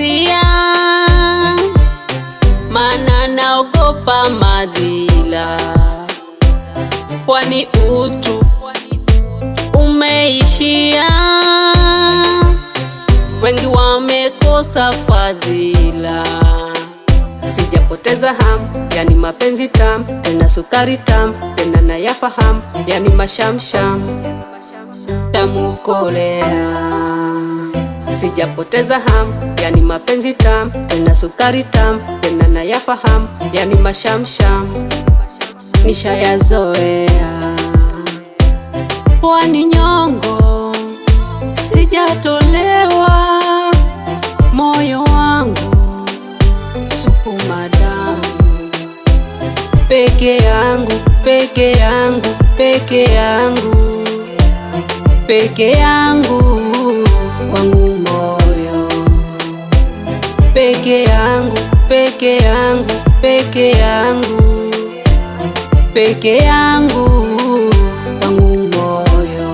hisia, maana naogopa madhila, kwani utu umeishia, wengi wamekosa fadhila. Sijapoteza hamu, yani mapenzi tamu, tena sukari tamu, tena nayafahamu, yani mashamsham tamu kolea. Sijapoteza hamu, yani mapenzi tamu, tena sukari tamu, tena nayafahamu, yani mashamsham nishayazoea. Pwani nyongo, sijatolewa moyo wangu sukuma damu peke yangu, peke yangu, peke yangu, peke yangu wangu moyo peke yangu, peke yangu, peke yangu, peke yangu wangu moyo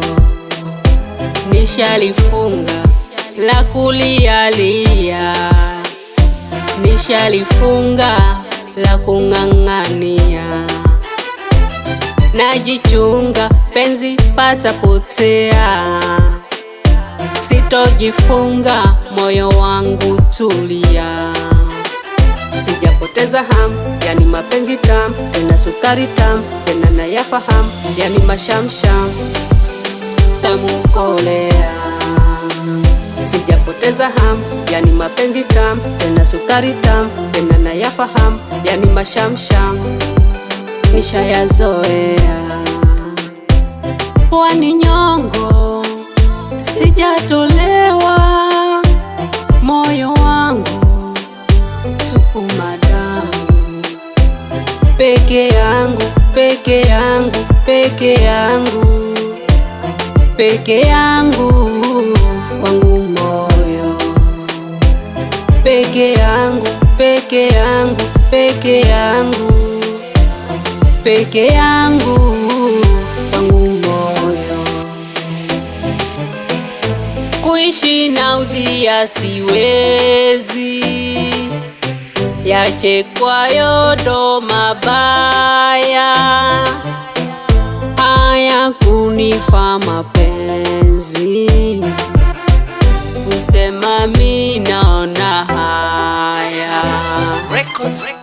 nishalifunga la kulialia nishalifunga la kung'ang'ania, najichunga penzi patapotea, sitojifunga moyo wangu tulia. Sijapoteza hamu, yani mapenzi tamu, tena sukari tamu, tena nayafahamu, yani mashamsham tamu kolea Sijapoteza hamu, yani mapenzi tamu, tena sukari tamu, tena nayafahamu, yani mashamsham nishayazoea. Pwani nyongo, sijatolewa moyo wangu sukuma damu peke yangu, peke yangu, peke yangu, peke yangu wangu moyo peke yangu, peke yangu, peke yangu, peke yangu wangu moyo kuishi na udhia siwezi, yachekwayo ndo mabaya, haya kunifa mapenzi kusema mi naona haya Records.